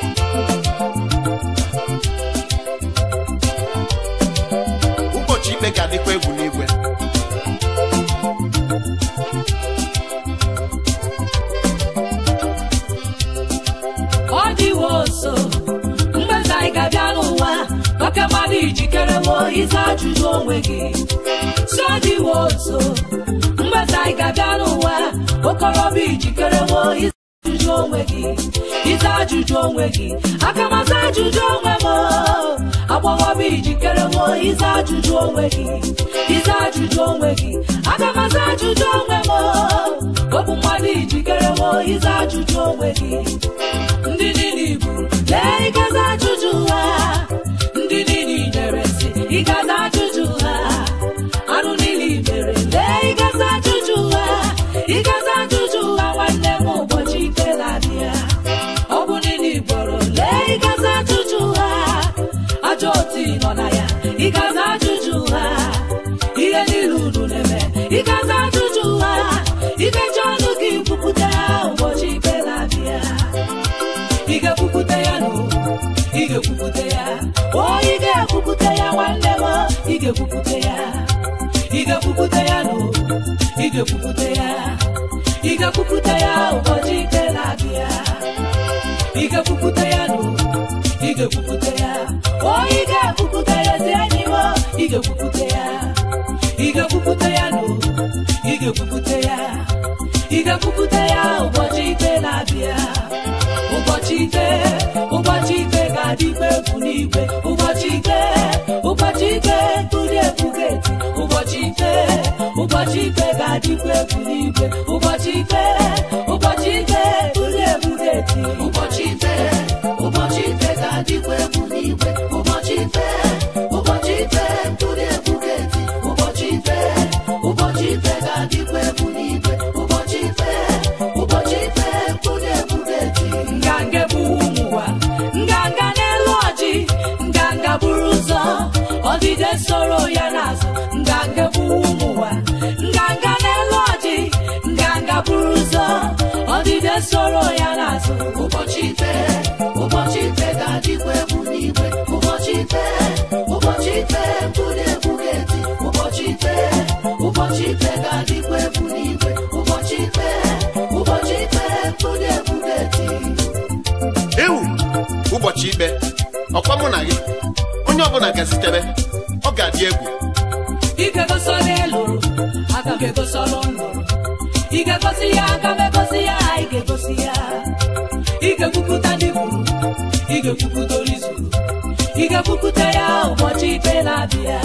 ụbọchị ikpe ga-adịkwa egwu n'igwe ọ dịwo nso mgbeze anyị ga-abịa n'ụwa oke mmadụ ijikerewo ịza ajụjụ onwe gị si ọ dịwo nso mgbeze anyị ga-abịa n'ụwa okorobịa ijikerewo ịza ajụjụ onwe gị ịza ajụjụ onwe gị aka maza ajụjụ onwe m agbọghọbịa ijikerewo ịza ajụjụ onwe gị ịza ajụjụ onwe gị aka maza ajụjụ onwe m okwu mmadụ ijikerewo ịza ajụjụ onwe gị ndị niile ibu lee ịgaza ajụjụ ha ndị niile nyere nsị ịgaza ajụjụ ha anụ niile mere lee ịgaza ajụjụ ha ịgaza ajụjụ ha nwanne m ụbọchị ikpe na-abịa ọ bụ niile igboro lee ịgaza ajụjụ ha ajọ otu ị nọ na ya ịgaza ajụjụ ha ihe niile unu na-eme ịgaza ajụjụ ha imechi ọnụ gị kwupụta ha ụbọchị ikpe na-abịa ị ga-ekwupụta ya nụ ị ga-ekwupụta ya o ị ga-ekwupụta ya nwanne m ị ga-ekwupụta ya ị ga-ekwupụta ya nụ ị ga-ekwupụta ya ị ga-ekwupụta ya ụbọchị ikpe na-abịa ị ga-ekwupụta ya nụ ị ga-ekwupụta ya o ị ga-ekwupụta ya ezi enyi m ị ga-ekwupụta ya ị ga-ekwupụta ya nụ ị ga-ekwupụta ya ị ga-ekwupụta ya ụbọchị ikpe na-abịa ụbọchị ikpe ụbọchị ikpe ga-adịkwa egwu n'igwe ụbọchị ikpe ụbọchị ikpe tụrụ egwu ga-eti ụbọchị ikpe ụbọchị ikpe ga-adịkwa egwu n'igwe ụbọchị ikpe ụbọchị ikpe tụrụ egwu ga-eti ụbọchị ikpe ụbọchị ikpe ga-adịkwa egwu n'igwe ụbọchị ikpe ụbọchị ikpe tụrụ egwu ga-eti ụbọchị ikpe ụbọchị ikpe ga-adịkwa egwu n'igwe ụbọchị ikpe ụbọchị ikpe tụrụ egwu ga-eti nganga bụ ụmụ ụwa nganga n'elu ọjị nganga buru ụzọ ọdịde soro ya n'azụ nganga bụ ụmụ ụwa nganga n'elu ọjị nganga buru ụzọ ọdịde soro ya n'azụ ụbọchị ikpe ụbọchị ikpe ga-adịkwa egwu n'igwe ụbọchị ikpe ụbọchị ikpe tụrụ egwu ga-eti ụbọchị ikpe ụbọchị ikpe ga-adịkwa egwu n'igwe ụbọchị ikpe ụbọchị ikpe tụrụ egwu ga-eti ewu ụbọchị ikpe ọkwa mụ na gị onye ọbụla gazitere ọ ga-adị egwu ị ga-egosi elu aga m egosi ọrụ nlụrụ ị ga-egosi ya aga m egosi ya ị ga-egosi ya ị ga-ekwupụta ndị gburu ị ga-ekwupụta orizuru ị ga-ekwupụta ya ụbọchị ikpe na-abịa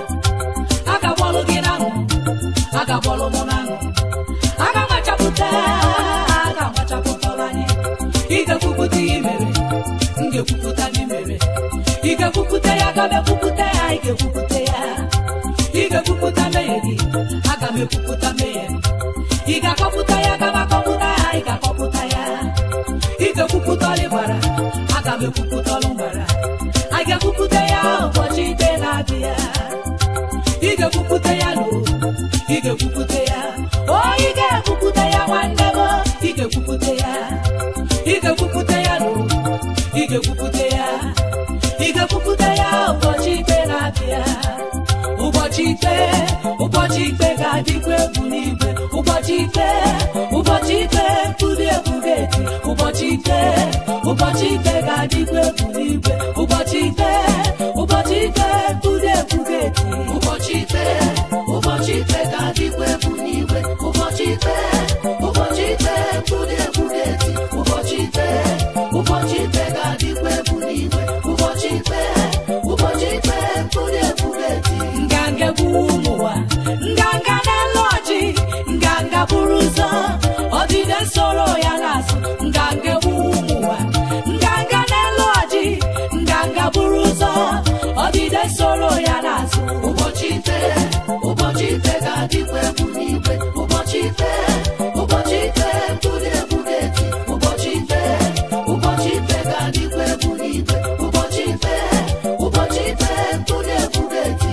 a ga-agbọlụ gị n'aṅụ a ga-agbọlụ mụ n'aṅụ a ga-amachapụta a ga-amachapụta anyị ị ga-ekwupụta ihe mere m ga-ekwupụta ndị mere ị ga-ekwupụta ya aga m ekwupụta ya ị ga-ekwupụta ya ị ga-ekwupụta mmehie gị aga m ekwupụta mmehie m. ị ga-akọpụta ya aga m akọpụta ya ị ga-akọpụta ya ị ga-ekwupụta ọlụ gbara aga m ekwupụta ọlụ gbara a ga-ekwupụta ya ụbọchị ikpe na-abịa ị ga-ekwupụta ya nụ ị ga-ekwupụta ya o ị ga-ekwupụta ya nwanne m ị ga-ekwupụta ya ị ga-ekwupụta ya nụ ị ga-ekwupụta ya ị ga-ekwupụta ya ụbọchị ikpe na-abịa ụbọchị ikpe ụbọchị ikpe ga-adịkwa egwu n'igwe ụbọchị ikpe ụbọchị ikpe tụrụ egwu ga-eti ụbọchị ikpe ụbọchị ikpe ga-adịkwa egwu n'igwe ụbọchị ikpe ụbọchị ikpe tụrụ egwu ga-eti ụbọchị ikpe ụbọchị ikpe ga-adịkwa egwu n'igwe ụbọchị ikpe ụbọchị ikpe tụrụ egwu ga-eti ụbọchị ikpe ụbọchị ikpe ga-adịkwa egwu n'igwe ụbọchị ikpe ụbọchị ikpe tụrụ egwu ga-eti nganga bụ ụmụ ụwa nganga n'elu ọjị nganga buru ụzọ ọdịde soro ya n'azụ nganga bụ ụmụ ụwa nganga n'elu ọjị nganga buru ụzọ ọdịde soro ya n'azụ ụbọchị ikpe ụbọchị ikpe ga-adịkwa egwu n'igwe ụbọchị ikpe ụbọchị ikpe tụrụ egwu ga-eti ụbọchị ikpe ụbọchị ikpe ga-adịkwa egwu n'igwe ụbọchị ikpe ụbọchị ikpe tụrụ egwu ga-eti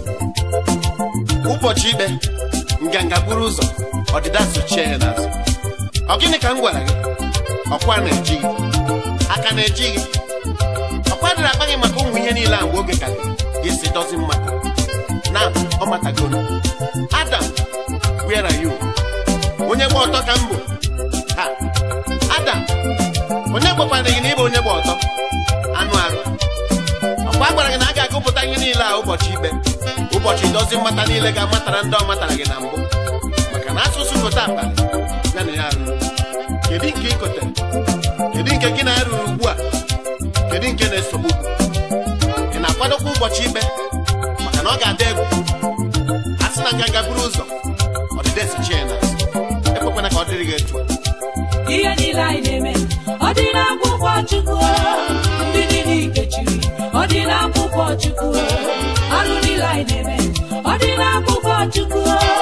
ụbọchị ikpe nganga buru ụzọ ọdịda sochie ya n'azụ ọ gịnị ka m gwara gị ọkwa na-ejighị aka na-eji gị ọkwa dịrị akpa gị maka ụmụ ihe niile a mgbe oge ka gị si dozi mmadụ na ọ matagoro adam where are you onye gba ọtọ ka m bụ ha adam onye gbakwara gị na ịbụ onye gba ọtọ anụ arụ ọkwa a gwara gị na a ga-agụpụta ihe niile a ụbọchị ikpe ụbọchị dozi mmata niile ga-amatara ndị ọ matara gị na mbụ maka na asụsụ kote akpali ya na ya rụrụ kedu nke ị kotere kedu nke gị na ya rụrụ ugbu a kedu nke na-esogbu ị na-akwadokwa ụbọchị ikpe maka na ọ ga-adị egwu a sị na nganga buru ụzọ ọdịda esichie na ekwekwana ka ọ dịrị gị etu a ihe niile anyị na-eme ọ dị n'akwụkwọ chukwu ndị niile ikechiri ọ dị n'akwụkwọ chukwu arụ niile anyị na-eme ọ dị n'akwụkwọ chukwu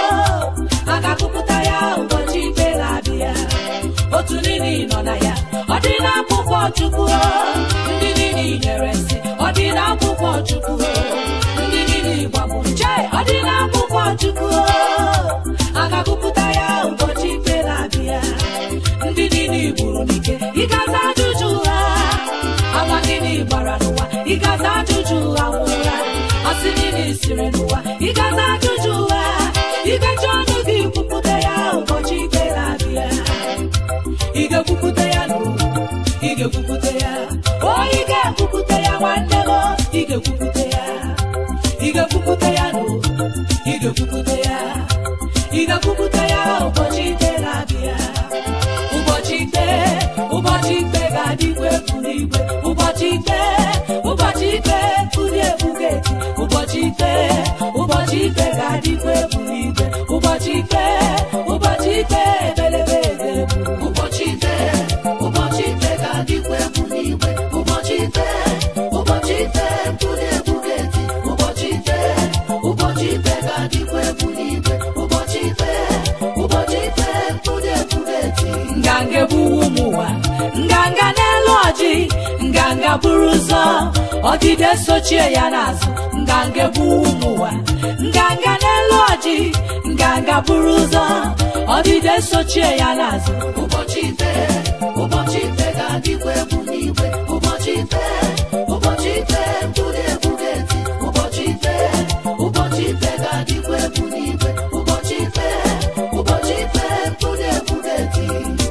a ga-akụpụta ya ụbọchị ikpe na-abịa otu niile nọ na ya ọ dị n'akwụkwọ chukwu ndị niile nyere nsị ọ dị n'akwụkwọ chukwu ndị niile gbagbu nche ọ dị n'akwụkwọ chukwu a ga-akụpụta ya ụbọchị ikpe na-abịa ndị niile gburu n'ike ịgaza ajụjụ ha agwa niile gbara n'ụwa ịgaza ajụjụ ha nwụra asị niile siri n'ụwa ịgaza ajụjụ ha igechi ọnụ gị kwupụta ya ụbọchị ikpe na-abịa ị ga-ekwupụta ya n'ụwa ị ga-ekwupụta ya o ị ga-ekwupụta ya nwanne m ị ga-ekwupụta ya ị ga-ekwupụta ya n'ụwa ị ga-ekwupụta ya ị ga-ekwupụta ya ụbọchị ikpe na-abịa ụbọchị ikpe ụbọchị ikpe ga-adịkwa egwu n'igwe ụbọchị ikpe ụbọchị ikpe pụrụ egwu ga-eti ụbọchị ikpe ụbọchị ikpe ga-adịkwa egwu n'igwe ụbọchị ikpe ụbọchị ikpe ebelebe ga-egbu ụbọchị ikpe ụbọchị ikpe ga-adịkwa egwu n'igwe ụbọchị ikpe ụbọchị ikpe mkpụrụ egwu ga-eti ụbọchị ikpe ụbọchị ikpe ga-adịkwa egwu n'igwe ụbọchị ikpe ụbọchị ikpe mkpụrụ egwu ga-eti nganga egbuwu ụmụ ụwa nganga n'elu ọjị nganga buru ụzọ ọdịde sochie ya n'azụ nganga egbuwu ụmụ ụwa nganga n'elu ọjị nganga buru ụzọ ọdịde sochie ya n'azụ ụbọchị ikpe ụbọchị ikpe ga-adịkwa egwu n'igwe ụbọchị ikpe ụbọchị ikpe mkpụrụ egwu ga-eti ụbọchị ikpe ụbọchị ikpe ga-adịkwa egwu n'igwe ụbọchị ikpe ụbọchị ikpe mkpụrụ egwu ga-eti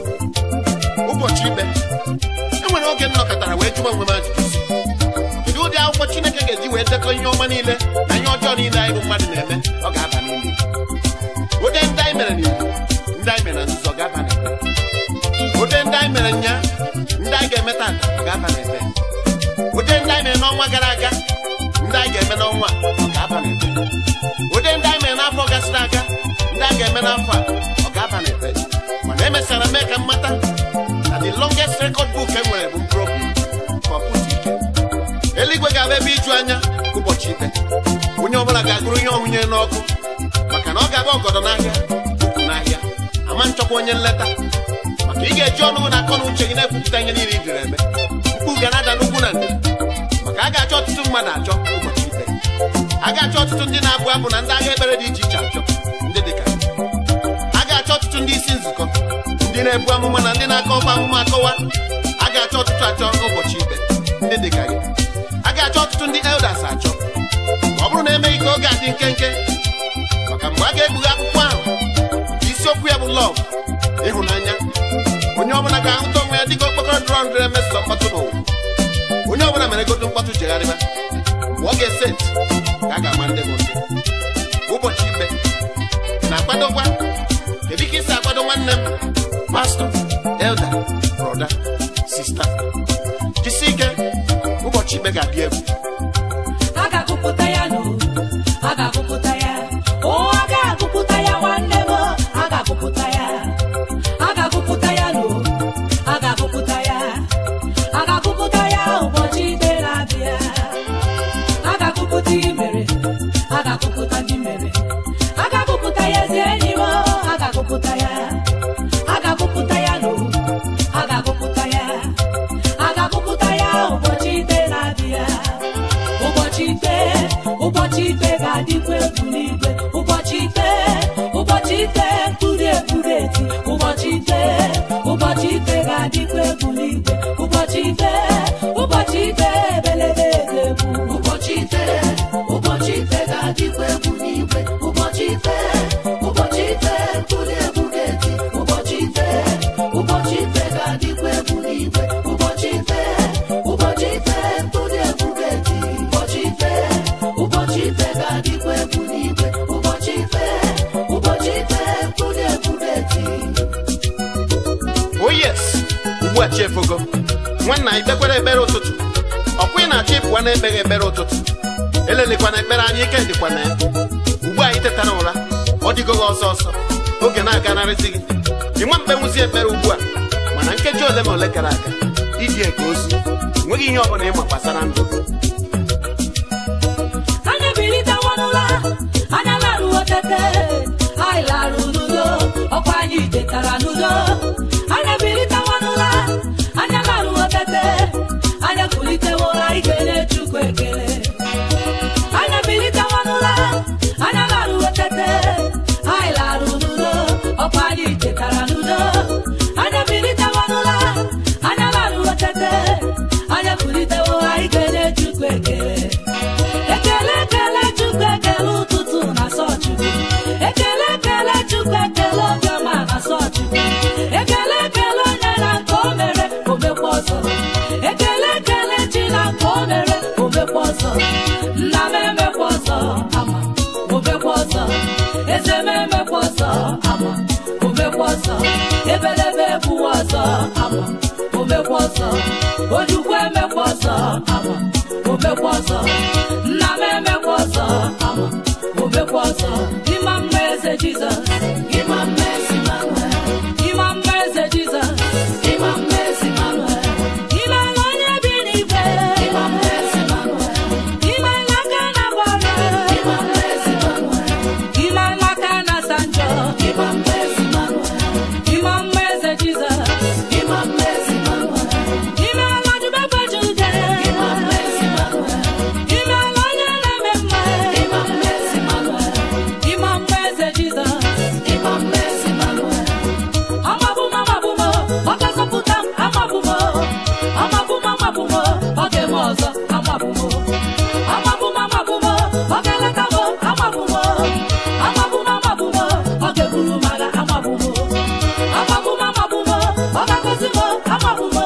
ụbọchị ikpe e nwere oge m nọkọtara wee jụọ onwe m ajụjụ si kedu ụdị akwụkwọ chineke ga-eji wee dekọ ihe ọma niile na ihe ọjọọ niile anyị bụ mmadụ na-eme ọ ga-aba n'ime ụdị ndị anyị mere n'iwu ndị anyị mere na nzuzo ọ ga-aba n'ebe ụdị ndị anyị mere nya ndị anyị ga-eme tata ọ ga-aba n'ebe ụdị ndị anyị mere n'ọnwa gara aga ndị anyị ga-eme n'ọnwa a, ọ ga-aba n'ebe ụdị ndị anyị mere n'afọ gasịrị aga ndị anyị ga-eme n'afọ a ọ ga-aba n'ebe mana emesara mee ka m mata na the longest record book e nwere bụ mkpụrụ obi ka ọ pụta ike eluigwe ga-abụ ebe iju anya ụbọchị ikpe onye ọbụla ga-agụrụ ihe ọnwụnye n'ọkụ maka na ọ ga-abụ ọgọdọ n'ahịa ukwu n'ahịa ama nchọkwa onye nleta maka ị ga-eji ọnụ na akọ na uche gị na-ekwupụta ihe niile i jiri eme mkpu ga na-ada n'ugwu na ndịda maka a ga-achọ ọtụtụ mmadụ achọ ụbọchị ikpe a ga-achọ ọtụtụ ndị na-abụ abụ na ndị agha ekpere dị iche iche achọ ndị dịka a ga-achọ ọtụtụ ndị isi nzukọ ndị na-ebu amụma na ndị na-akọ ọkwa amụma akọwa a ga-achọ ọtụtụ achọ ụbọchị ikpe ndị dịka gị a ga-achọ ọtụtụ ndị elders achọ ma ọ bụrụ na emeghị ka oge adị nkenke maka mgbe a ga-ekpughe akwụkwọ ahụ isiokwu ya bụ lọv ịhụnanya onye ọbụla ga-ahụta onwe ya dịka okpokoro dụrọ ndịre mesọ mkpọtụ n'ụwa onye ọbụla mere godo mkpọtụ jegharịba mgbe ọ ga-ese ntị ka a ga-ama ndị bụ ndị ụbọchị ikpe ị na-akwadokwa kedu ka isi akwado nwanne m pastọ elda brọda sista jisi ike ụbọchị ikpe ga-adị egwu a ga-agụpụta ya n'o a ga-agụpụta ya o a ga-agụpụta ya nwanne m a ga-agụpụta ya a ga-agụpụta ya n'o a ga-agụpụta ya a ga-agụpụta ya ụbọchị ikpe na-abịa a ga-agụpụta ihe mere a ga-agụpụta ndị mere a ga-agụpụta ya ezi enyi m a ga-agụpụta ya a ga-agụpụta ya n'o a ga-agụpụta ya a ga-agụpụta ya ụbọchị ikpe na-abịa ụbọchị ikpe ụbọchị ikpe ga-adịkwa egwu n'igwe ụbọchị ikpe ụbọchị ikpe mkpụrụ egburu eti ụbọchị ikpe ụbọchị ikpe ga-adịkwa egwu n'igwe ụbọchị ikpe chiefogo nwanna ikpekwere ekpere ụtụtụ ọkwa ị na-achọ ịpụwa na-ekpeghị ekpere ụtụtụ elelekwana ekpere anyị ike dịkwa na ya ugbu a anyị tetara ụra ọ dịgo gị ọsọ ọsọ oge na-aganarịsị gị ịnwa mkpenwuzi ekpere ugbu a mana nkeji ole ma ole gara aga iji eke ozu enweghị ihe ọ bụla ịma gbasara ndụ anyị bilitewo n'ụra anya laruo tete anyị larụ n'udo ọkwa anyị tetara n'udo anyị bilitewo n'ụra anya laruo tete anyị kulitewo anyị kelee chukwu ekele anyị bilitewo n'ụra anya laruo tete anyị larụ n'udo ọkwa anyị tetara n'udo anyị bilitewo n'ụra anya laruo tete anyị kulitewo anyị kelee chukwu ekele ekele ekele chukwu ekele ụtụtụ na sọchukwu ekele ekele chukwu ekele obiọma na sọchukwu ekele ekele onye na nke o mere omekwa ọzọ ekele ekele chi na nke o mere omekwa ọzọ nna m emekwa ọzọ ama omekwa ọzọ eze m emekwa ọzọ ama omekwa ọzọ ebelebe ebuwe ọzọ ama omekwa ọzọ ojukwu emekwa ọzọ ama omekwa ọzọ nna m emekwa ọzọ ama omekwa ọzọ ịma mma eze jizọs ịma mma ezi manuel ịma mma eze jizọs ịma mma ezi manuel ịmela onye bi n'igwe ịma mma ezi manuel ịmela aka na gbara ịma mma ezi manuel ịmela aka na sanjọ ịma mma ezi manuel ịma mma eze jizọs ịma mma ezi manuel ịmela ọdụmebe jude ịma mma ezi manuel ịmela onye na-eme mma ịma mma ezi manuel ịma mma eze jizọs ịma mma ezi manuel amabụm amabụm ọ ga-azọpụta m amabụm amabụm amabụm ọ ga-eme ọzọ amabụm amabụm amabụm ọ ga-eleta m amabụm amabụm amabụm ọ ga-eburu m agha amabụm amabụm amabụm ọ ga-agọzi m amabụm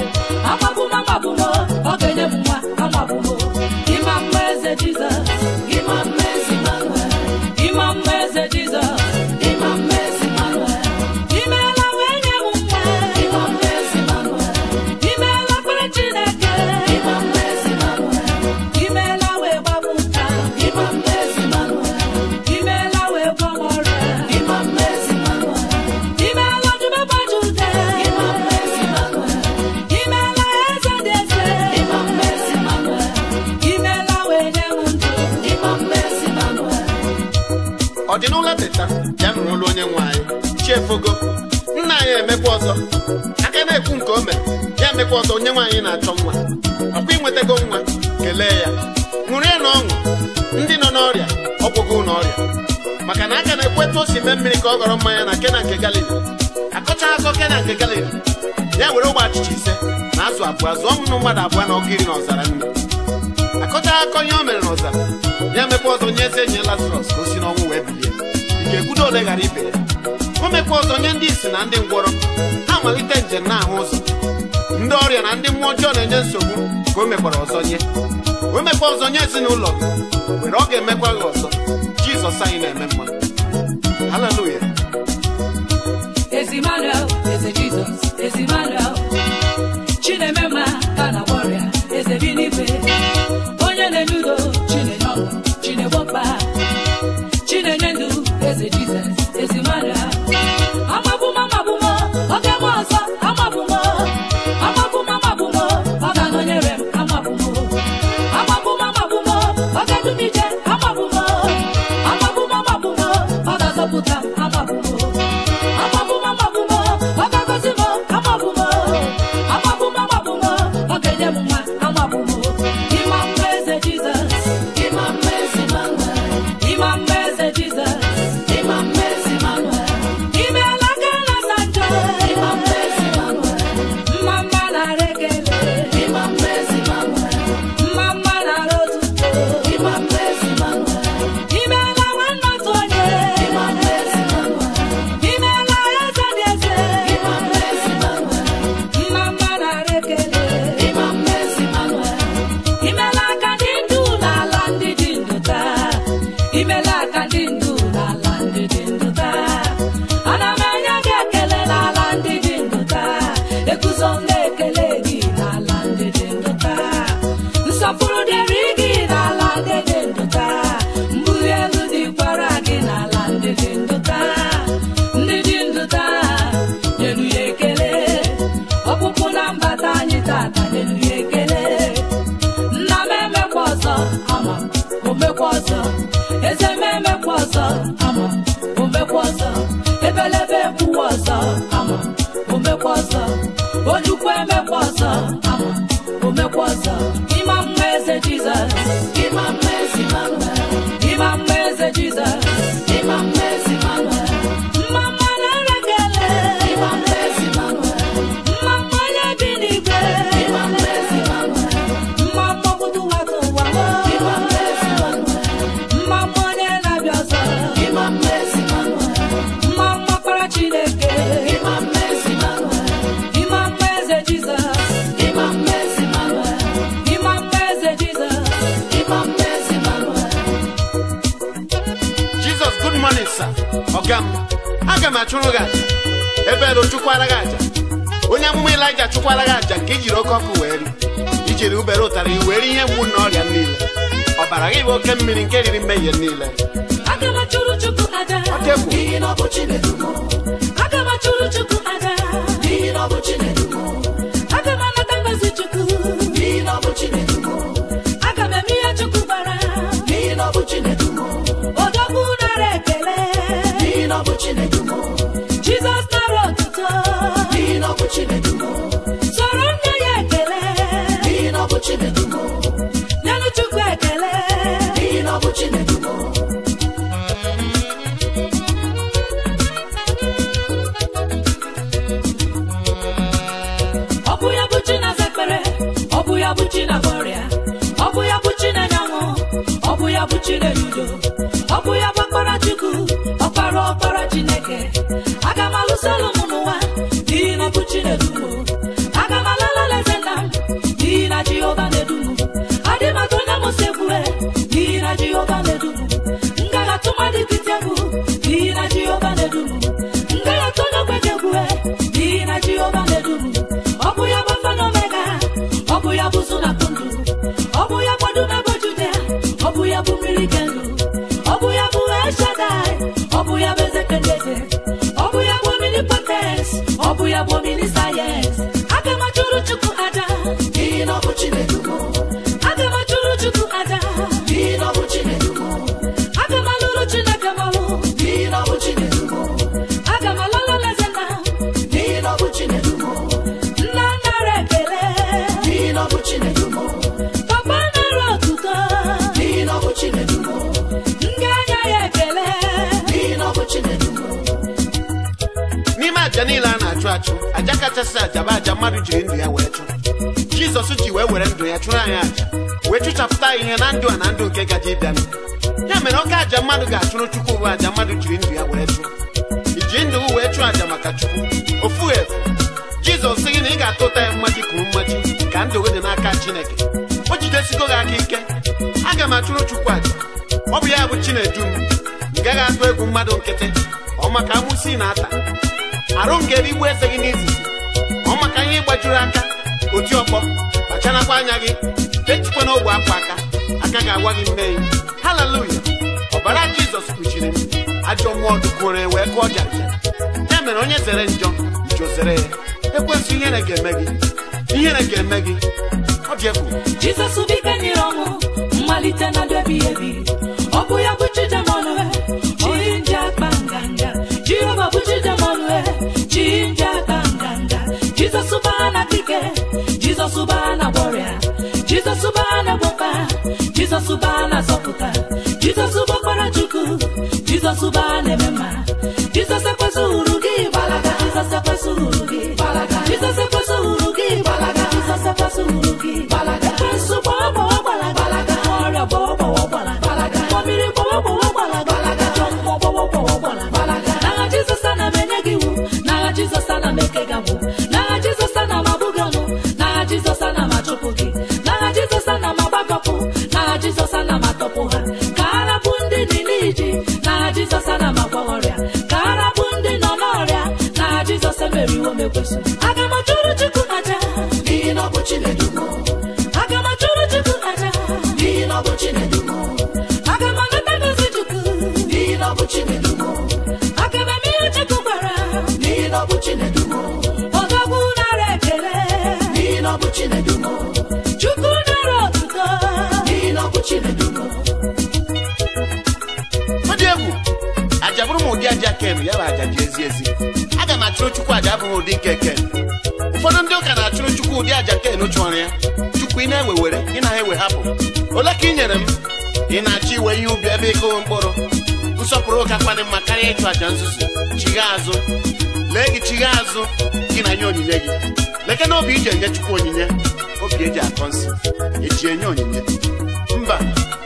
amabụm amabụm ọ ga-enye m nwa amabụm ịma mma eze jizọs ịma mma ezi manuel ịma mma eze jizọs ịma mma ezi manuel imeela wee nye m nwa ịma mma ezi manuel imeela kpere chineke ịma mma ezi manuel imeela wee gbapụta ịma mma ezi manuel imeela wee gwa m ọrịa ịma mma ezi manuel imeela dubebe jude ịma mma ezi manuel imeela eze dị eze ịma mma ezi manuel imeela wee nye m ndụ ịma mma ezi manuel ọ dị n'ụlọ teta ya nụrụ olu onye nwe anyị chiefogo nna anyị emekwa ọzọ aka na-ekwu nke o mere ya emekwa ọzọ onye nwe anyị na-achọ nwa ọkwa inwetago nwa kelee ya ṅụrie na ọṅụ ndị nọ n'ọrịa ọgwụgwụ n'ọrịa maka na aka na-ekwu etu o si mee mmiri ka ọ ghọrọ mmanya na kena nke galili akọcha akọ kena nke galili ya were ụgbọ achịcha ise na azụ abụọ zụọ ụmụ mmadụ abụọ na ọgụ iri na ọzara nne akọcha akọ ihe o mere n'ọzara ya mekwa ọzọ nye eze nye lazarọs ka o si n'ọnwụ wee bilie ike ekwudo ole ghara ibe ya o mekwa ọzọ nye ndị isi na ndị ngwọrọ ha malite njem na-ahụ ụzọ ndị ọrịa na ndị mmụọ ọjọọ na-enye nsogbu ka o mekwara ọzọ nye o mekwa ọzọ nye ezinụlọ gị were ọ ga-emekwa gị ọzọ jizọs anyị na-eme mma haleluya ezi manuel eze jizọs ezi manuel chineme mma ka na ọrịa eze bi n'igwe onye na-enye udo chinenye ọṅụ chinegbopa chinenye ndụ eze jizọs ezi manuel amabụm amabụm oge m ọzọ amabụm amabụm amabụm ọ ga-anọnyere m amabụm amabụm amabụm ọ ga-edumije amabụm amabụm amabụm ọ ga-azọpụta m amabụm amabụm amabụm ọ ga-agọzi m amabụm ya ekele nna m emekwa ọzọ ama m omekwa ọzọ eze m emekwa ọzọ ama m omekwa ọzọ ebelebe ekwuwa ọzọ ama m omekwa ọzọ ojukwu emekwa ọzọ ama m omekwa ọzọ ịma mma eze jizọs ịma mma ezi Emmanuel, ịma mma eze jizọs ịma mma ezi Emmanuel, mma mma na-erekele ịma mma ezi Emmanuel, mma mma onye bi n'igwe ịma mma ezi Emmanuel, mma mma obodo ụwa ka ụwa ịma mma ezi Emmanuel, mma mma onye na-abịa ọzọ ịma mma ezi Emmanuel, mma mma kpara chineke ịma mma ezi Emmanuel, ịma mma eze jizọs ịma mma ezi Emmanuel, ịma mma eze jizọs ịma mma ezi Emmanuel, jizọs good morning sir ọga m aga m achụrụ gị aja ebe ero chụkwara gị aja onye amụma ilaija chụkwara gị aja nke ijiri oke ọkụ wee ri ijiri ubere ụtara i were ihe mgbu na ọrịa niile ọbara gị bụ oke mmiri nke riri mmehie niile aga m achụrụ chukwu aja ọ dị egwu n'ihi na ọ bụ Chinedu m, aga m achụrụ chukwu aja n'ihi na ọ bụ Chinedu m, aga m anata ngozi chukwu n'ihi na ọ bụ Chinedu m, aga m eme ihe chukwu gwara n'ihi na ọ bụ Chinedu m, odogwu nara ekele n'ihi na ọ bụ Chinedu m, jizọs nara otuto n'ihi na ọ bụ Chinedu m, soro nne ya ekele n'ihi na ọ bụ Chinedu m, nyenụ chukwu ekele n'ihi na ọ bụ Chinedu m. ọ bụ ya bụ chi na-aza ekpere ọ bụ ya bụ chi na-agba ọrịa ọ bụ ya bụ chi na-enye ọṅụ ọ bụ ya bụ chi na-enye udo ọ bụ ya bụ ọkpara chukwu ọkpara ọkpara chineke aga m alụsolu m n'ụwa n'ihi na ọ bụ chi na-edu m aga m alala alaeze nna m n'ihi na jehova na-edu m adị m atụ onye mụsị ekwue n'ihi na jehova na-edu m m gaghị atụ mmadụ ikiti egwu n'ihi na jehova na-edu m m gaghị atụ onye ogbenye ekwue n'ihi na jehova na-edu m ọ bụ ya bụ alfa na omega ọ bụ ya bụ ụzụ na ndụ ọ bụ ya gbado na bojude ọ bụ ya bụ mmiri ke ndụ ọ bụ ya bụ eshadai ọ bụ ya bụ eze kendeze ọ bụ ya bụ omnipotens ọ bụ ya bụ omni sayens aga m achụrụ chukwu aja N'ihi na ọ bụ Chinedu m, aga m achụrụ chukwu aja n'ihi na ọ bụ Chinedu m, aga m alụrụ chineke m ọrụ n'ihi na ọ bụ Chinedu m, aga m alala leze nna n'ihi na ọ bụ Chinedu m, nna nara ekele n'ihi na ọ bụ Chinedu m, papa nara otuto n'ihi na ọ bụ Chinedu m, ndị anya ya ekele n'ihi na ọ bụ Chinedu m, n'ime aja niile a na-achụ achụ aja kachasị aja bụ aja mmadụ jiri ndụ ya wee chụ jizọs ji wee were ndụ ya chụrụ anyị aja wee chụchapụta anyị ihe na ndụ a na ndụ nke gaji ịbịanụ ya mere oke aja mmadụ ga-achụrụ chukwu bụ aja mmadụ jiri ndụ ya wee chụ iji ndụ wee chụọ aja maka chukwu ofu efu jizọs sị gị na ị ga-ata ụta ya mmaji kwuru mmaji ka ndụ gị dị n'aka chineke o jidesigo gị aka ike aga m achụrụ chukwu aja ọ bụ ya bụ chinedu m ị gaghị atụ egwu mmadụ nkịtị ọ maka amụsị na ata arụ m ga-erigbu eze gị n'izizi ọ maka ihe ịgbajuru aka oti ọkpọ kpacharakwa anya gị etikwana ogbe akwa aka aka ga-agwa gị mmehie haleluya ọbara jizọs kpuchiri m ajọ mmụọ dụkwuore wee kụọ jaja ya mere onye zere njọ njọ zere ya ekwesị ihere ga-eme gị ihere ga-eme gị ọ dị egwu jizọs bụ ike nyere ọnwụ mmalite na ndụ ebighị ebi ọ bụ ya bụ chijemonue chi nje akpa nganga jehova bụ chijemonue chi nje akpa nganga jizọs baa na dike jizọs baa na gbọrịa jizọs baa na gbọkpa jizọs baa na zọpụta jizọs bụ ọkpara chukwu jizọs baa na-eme mma jizọs ekwesịghị gị gbalaga jizọs ekwesịghị gị gbalaga jizọs ekwesịghị gị gbalaga jizọs ekwesịghị gị gbalaga ekwensu gbawa gbawa gbalaga ọrịa gbawa gbawa gbalaga mmiri gbawa gbawa gbalaga ajọ mmụọ gbawa gbawa gbalaga n'agha jizọs ana m enye gị iwu n'agha jizọs ana m eke gị agbụ n'agha jizọs ana m abụ gị ọnụ n'agha jizọs ana m achụpụ gị n'agha jizọs ana m agbakọpụ n'agha jizọs ana m atọpụ ha ka ara bụ ndị dị n'iji n'agha jizọs ana m agwọ ọrịa ka ara bụ ndị nọ n'ọrịa n'agha jizọs emeriwo m ekwesị aga m achụrụ chukwu aja n'ihi na ọ bụ Chinedu m, aga m achụrụ chukwu aja n'ihi na ọ bụ Chinedu m, aga m anata ngozi chukwu n'ihi na ọ bụ Chinedu m, aga m eme ihe chukwu gwara n'ihi na ọ bụ Chinedu m, ọdọgwu nara ekele n'ihi na ọ bụ chinedu m chukwu nara otuto n'ihi na ọ bụ chinedu m ọ dị egwu aja bụrụ m ụdị aja ken ya bụ aja dị ezi ezi aga m achụrụ chukwu aja abụghị ụdị nke ken ụfọdụ ndị ụka na-achụrụ chukwu ụdị aja ken chụọrọ ya chukwu ị na-ewe were ị na ewe hapụ ole ka ị nyere m ị na-achọ iwe ihe ubi ebe ịkụghị mkpụrụ nsọpụrụ ụka kpadị mma karịa ịchụ aja nzuzu chigha azụ lee gị chigha azụ gị na nye onyinye gị leke na obi iji enye chukwu onyinye obi eji akọ nsị eji enye onyinye mba